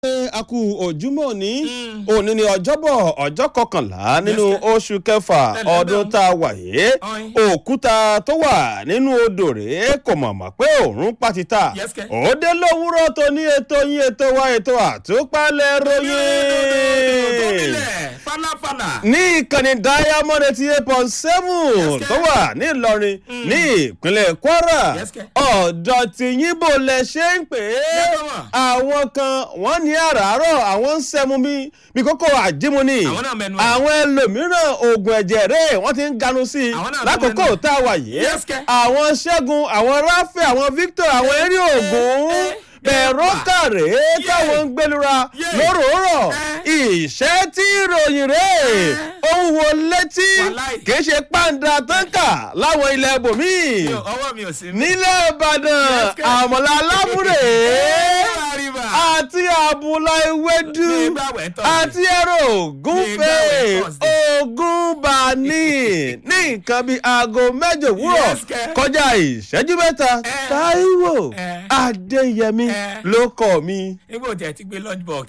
a kú ojúmọ́ òní òní ni ọjọ́bọ̀ ọjọ́ kọkànlá nínú oṣù kẹfà ọdún tá a wà yìí òkúta tó wà nínú odò rèé kò mọ̀mọ́ pé òórùn pátítà Yes, kẹ́. òde lówùúrọ̀ tó ní ètò yín ètò wa ètò àtúpalẹ̀ ròyìn falafala. ní ìkànnì diamond eighty eight point seven Yes, tó wà ní ìlọrin ní ìpínlẹ̀ kwara Yes, kẹ́. ọ̀dọ̀ tìyìnbó lẹ ṣe ń pè é Yes, mama. àwọn kan wọ́n ní àràárọ̀ àwọn ń sẹ́mu bí bí kókó àjímu ni Àwọn náà mẹ́nu ẹ̀. àwọn ẹlòmíràn oògùn ẹ̀jẹ̀ rẹ̀ wọ́n ti ń ganu sí i Àwọn náà lákòókò mẹ́nu ẹ̀. tá a wà yìí Yes, kẹ́. àwọn ṣẹ́gun àwọn ráfẹ́ àwọn victor àwọn eré ògùn eh, bẹ̀rọ eh, kàrẹ́ yeah. táwọn ń gbẹlura Yeah. lóròórọ̀ Eh. ìṣẹ́ tí ìròyìn rẹ̀ ó ń wo létí Wàláì. kì í ṣe pàǹdà táǹkà láwọn ilẹ̀ ibòmíì Mi ò- ọwọ́ mi ò sí. nílẹ̀ ìbàdàn Yes, kẹ́. àmọ̀là alábùrè Àríwá. àti àbùlà ewédú Mi ì gbàwẹ̀ Thursday. àti ẹ̀rọ ògúnfẹ̀ Mi ì gbàwẹ̀ Thursday. ògúnbani ní nǹkan bíi aago mẹ́jọ òwúrọ̀ Yes, kẹ́. kọjá ìṣẹ́jú mẹ́ta Eh. táíwò Eh. adéyẹmí Eh. ló kọ́ mi. Nígbà tí ẹ ti gbé lunch box.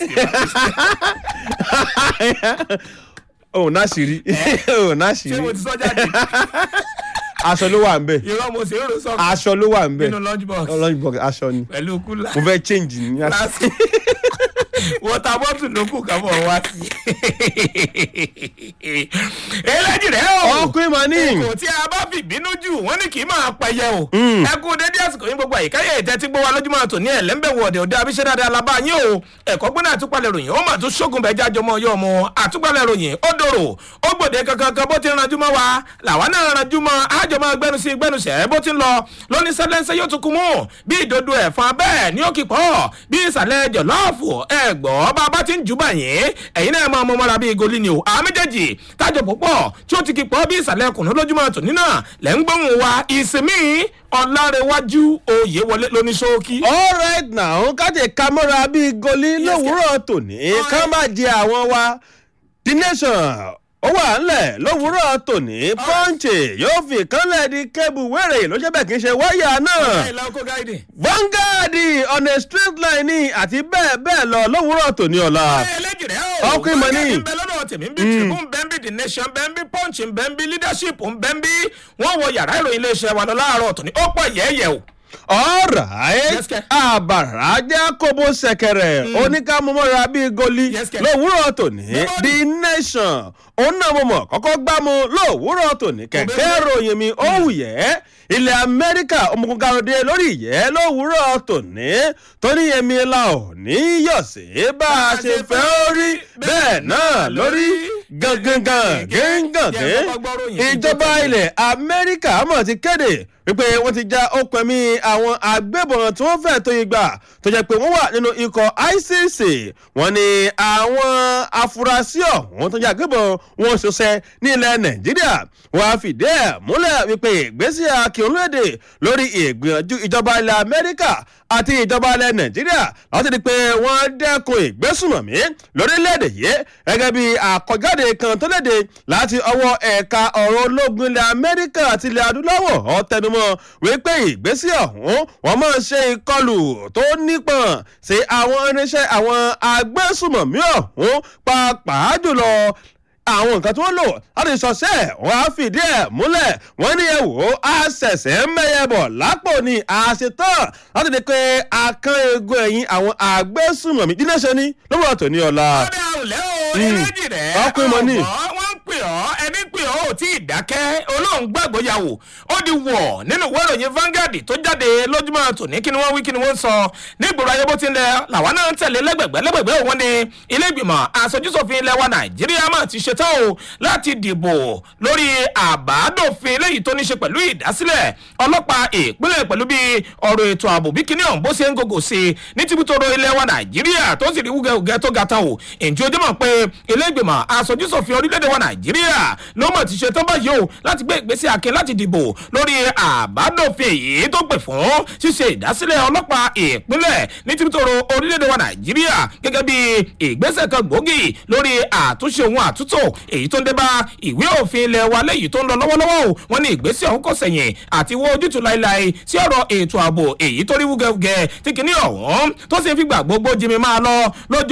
òun náà sì rí òun náà sì Ṣé mo rí ti sọ jáde? aṣọ ló wà ń bẹ̀ Irọ́ mo sì ń rò sọ́kù aṣọ ló wà ń bẹ̀ nínú lunch box. lunch box aṣọ ni Pẹ̀lú kúlà. mo fẹ́ change ní aṣọ. Láti. Wọ́tà bọ́tù ló kù ká bọ̀ wá sí. Eléjì rẹ̀ o. ọkùnrin mà ní. kò tí a bá fi bínú jù wọn ní kì í máa pẹyẹ o. ẹ kú dédé àsìkò yín gbogbo àyíká yẹ ìtẹ́tí gbọ́ wa lójúmọ́ àtò ní ẹ̀lẹ́mbẹ̀wò ọ̀dẹ̀ òde abiṣẹ́ dáadáa labá yín o. ẹ̀kọ́ gbọ́dọ̀ àtúpalẹ̀ ròyìn ó mà tún ṣógun bẹ́ẹ̀ jájọ mọ́ ọyọ́ ọmọ àtúpalẹ̀ ròyìn ó dòrò ó gbòde kankan kan bó ti ń ranjú mọ́ wa làwa náà ranjú mọ́ àjọ máa gbẹnu sí gbẹnu sẹ́ bó ti ń lọ lóní sẹ́lẹ́nsẹ́ yóò tún kú mú bí ìdodo ẹ̀fọn bẹ́ẹ̀ ni ó kì pọ̀ bí ìsàlẹ̀ jọ̀lọ́ọ̀fù ẹ̀gbọ́ bá a bá ti ń jù báyìí ẹ̀yin náà máa mọ mọ́ra bíi goli ni o àwọn méjèèjì tájọ púpọ̀ tí ó ti kì pọ̀ bí ìsàlẹ̀ kùnú lójúmọ́ tòní náà lẹ́ ń gbóhùn wa ìsinmi ọ̀làrẹ̀wájú oyè wọlé lóní ṣókí. all right now kájẹ kámọ́ra bíi goli lówùúrọ̀ tòní ká má jẹ àwọn wa the nation ó wà ńlẹ̀ lówùúrọ̀ tòní pọ́ǹchì yóò fi kánlẹ̀ di kébù wẹ́rẹ̀ ló ṣe bẹ́ẹ̀ kì í ṣe wáyà náà ìlà oko gáìdì. vanguard on a straight line ni àti bẹ́ẹ̀ bẹ́ẹ̀ lọ lówùúrọ̀ tòní ọ̀la. ẹlẹ́jì rẹ̀ o. Ọkùnrin mọ̀ ní. ń bẹ lọ́dọ̀ tèmi ń bí tribune bẹ́ẹ̀ bí the nation bẹ́ẹ̀ bí punch bẹ́ẹ̀ bí leadership bẹ́ẹ̀ bí wọ́n wọ yàrá ìròyìn iléeṣẹ́ wa lọ láàárọ̀ tòní ó pọ̀ yẹ́yẹ́ o. alright Yes, kẹ́. àbàrà jẹ́ kóbó sẹ̀kẹ̀rẹ̀ oníkàmúmọ́ra bíi goli Yes, kẹ́. lówùúrọ̀ tòní Nobody. the nation òun náà mo mọ̀ kọ́kọ́ gbámu lówùúrọ̀ tòní kẹ̀kẹ́ ròyìn mi ó wù yẹ́ ilẹ̀ amẹ́ríkà ọmọkùnrin karùndé lórí ìyẹ́ lówùúrọ̀ tòní tóní yẹmi la ò ní yọ̀ sí bá a ṣe fẹ́ ó rí bẹ́ẹ̀ náà lórí gangan gangan Jẹ́ kọ́kọ́ gbọ́ ròyìn. ìjọba ilẹ̀ amẹ́ríkà mọ̀ ti kéde wípé wọ́n ti já okùn ẹ̀mí àwọn agbébọn tí wọ́n fẹ́ tó igba tó jẹ́ pé wọ́n wà nínú ikọ̀ icc wọ́n ní àwọn afurasí ọ̀hún tó jẹ́ agbébọn wọn ṣọṣẹ́ ní ilẹ̀ nàìjíríà wọ́n á fìdí ẹ̀ múlẹ̀ wípé ìgbésí akíọ̀lódé lórí ìgbìyànjú ìjọba ilẹ̀ amẹ́ríkà àti ìjọba ilẹ̀ nàìjíríà láti di pé wọ́n dẹ́kun ìgbésùnmọ̀mí lórílẹ̀‐èdè yìí gẹ́gẹ́ bí àkọjáde kan tó léde láti ọwọ́ ẹ̀ka ọ̀rọ̀ ológun ilẹ̀ amẹ́ríkà àti ilẹ̀ adúláwọ̀ ọ̀ tẹnumọ́ wípé ìgbésí ọ̀hún wọ́n máa ṣe ìkọlù tó nípọn sí àwọn irinṣẹ́ àwọn agbésùnmọ̀mí ọ̀hún pàápàá jùlọ àwọn nǹkan tí wọ́n lò láti ṣọṣẹ́ wọ́n á fìdí ẹ̀ múlẹ̀ wọ́n ní ẹ wò ó á ṣẹ̀ṣẹ̀ ń mẹ́yẹ bọ̀ lápò ní àṣetán láti di pé akán egun ẹ̀yìn àwọn àgbésùnmọ̀mí dídé ṣe ní lówùrọ̀ tòní ọ̀la. ọdẹ àwùlẹ́ o eléjì rẹ̀ Ọkùnrin mọ̀ ní. ọ̀gbọ́n wọ́n ń pè ọ́ ẹni pè ọ́ ò tí ì dákẹ́ olóhùn gbàgbọ́ yàwó ó di wọ̀ nínú ìwé ìròyìn Vanguard tó jáde lójúmọ́ tòní kí ni wọ́n wí kí ni wọ́n sọ nígboro ayé bó ti ń lẹ làwọn náà ń tẹ̀lé lẹ́gbẹ̀gbẹ́ lẹ́gbẹ̀gbẹ́ òun ni ilé ìgbìmọ̀ aṣojúṣòfin ilẹ̀ wa Nàìjíríà máa ti ṣetán o láti dìbò lórí àbádòfin eléyìí tó ní ṣe pẹ̀lú ìdásílẹ̀ ọlọ́pàá ìpínlẹ̀ pẹ̀lú bí ọ̀rọ̀ ètò ààbò bí kíní ọ̀hún bó ṣe ń gògò sí i ní tìbútòrò ilẹ̀ wa Nàìjíríà tó sì rí wúgẹ́wúgẹ́ tó ga tán o ǹjẹ́ ojú mọ̀ pé ilé ìgbìmọ̀ aṣojúṣòfin orílẹ̀-èdè wa Nàìjíríà ló mọ̀ ti ṣetán báyìí báyìí o láti gbé ìgbésẹ̀ akin láti dìbò lórí àbádòfin èyí tó pè fún ṣíṣe ìdásílẹ̀ ọlọ́pàá ìpínlẹ̀ ní tìbítòrò orílẹ̀-èdè wa nàìjíríà gẹ́gẹ́ bí ìgbésẹ̀ kan gbòógì lórí àtúnṣe ohun àtúntò èyí tó ń dé bá ìwé òfin ilẹ̀ wa lẹ́yìn tó ń lọ lọ́wọ́lọ́wọ́ o wọ́n ní ìgbésẹ̀ ọ̀hún kò sẹ̀yìn àti wọ́n ojútùú láéláé sí ọ̀rọ̀ ètò ààbò èyí tó rí wúgẹ́wúgẹ́ tí kìíní ọ̀hún tó sì ń fìgbà gbogbo jimi máa lọ lójó